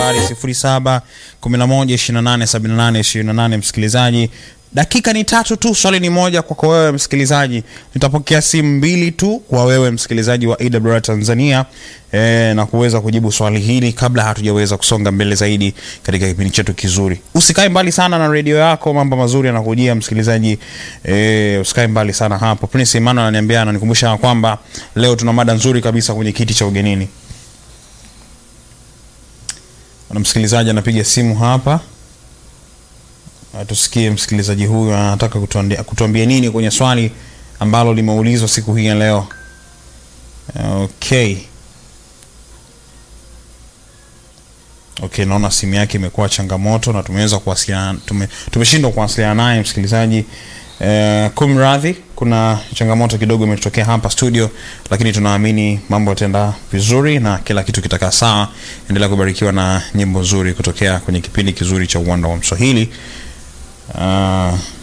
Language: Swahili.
nambari 0711287828 msikilizaji dakika ni tatu tu swali ni moja kwako wewe msikilizaji nitapokea simu mbili tu kwa wewe msikilizaji wa awr tanzania e, na kuweza kujibu swali hili kabla hatujaweza kusonga mbele zaidi katika kipindi chetu kizuri usikae mbali sana na redio yako mambo mazuri yanakujia msikilizaji e, usikae mbali sana hapo prince emmanuel ananiambia ananikumbusha kwamba leo tuna mada nzuri kabisa kwenye kiti cha ugenini na msikilizaji anapiga simu hapa Uh, tusikie msikilizaji huyu anataka kutuambia, kutuambia nini kwenye swali ambalo limeulizwa siku hii ya leo okay okay naona simu yake imekuwa changamoto na tumeweza kuwasiliana tume, tumeshindwa kuwasiliana naye msikilizaji Uh, kumradhi kuna changamoto kidogo imetokea hapa studio lakini tunaamini mambo yataenda vizuri na kila kitu kitakaa sawa endelea kubarikiwa na nyimbo nzuri kutokea kwenye kipindi kizuri cha uwanda wa mswahili uh,